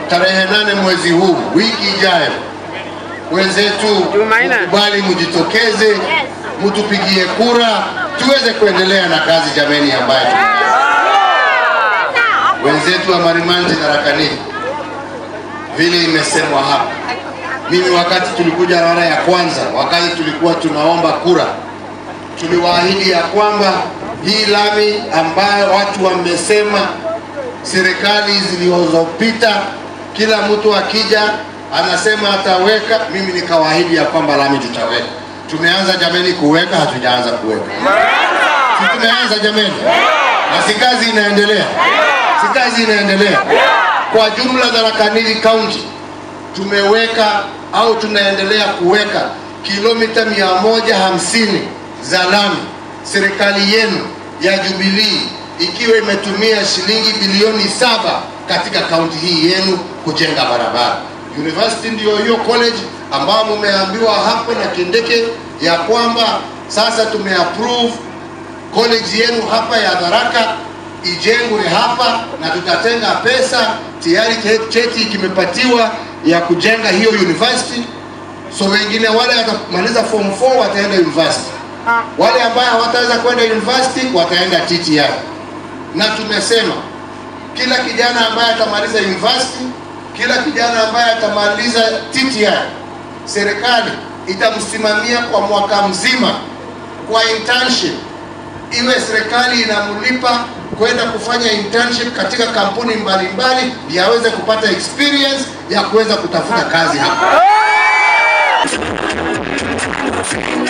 tarehe nane mwezi huu, wiki ijayo, wenzetu Jumanne. mkubali, mjitokeze, mtupigie kura tuweze kuendelea na kazi jameni, ambayo wenzetu wa Marimanti na Rakanini, vile imesemwa hapa, mimi wakati tulikuja mara ya kwanza, wakati tulikuwa tunaomba kura, tuliwaahidi ya kwamba hii lami ambayo watu wamesema serikali zilizopita, kila mtu akija anasema ataweka, mimi nikawaahidi ya kwamba lami tutaweka. Tumeanza jameni kuweka, hatujaanza kuweka? Si tumeanza jameni? Na si kazi inaendelea? Si kazi inaendelea? Kwa jumla Tharaka Nithi County tumeweka au tunaendelea kuweka kilomita mia moja hamsini za lami, serikali yenu ya Jubilee ikiwa imetumia shilingi bilioni saba katika kaunti hii yenu kujenga barabara. University ndio hiyo college ambayo mumeambiwa hapo na Kindeke ya kwamba sasa tumeapprove college yenu hapa ya Tharaka ijengwe hapa na tutatenga pesa tayari, che- cheti kimepatiwa ya kujenga hiyo university. So wengine wale watamaliza form 4 wataenda university, wale ambao hawataweza kwenda university wataenda TTI. Na tumesema kila kijana ambaye atamaliza university, kila kijana ambaye atamaliza TTI, serikali itamsimamia kwa mwaka mzima kwa internship iwe serikali inamlipa kwenda kufanya internship katika kampuni mbalimbali ndio aweze kupata experience ya kuweza kutafuta kazi hapa.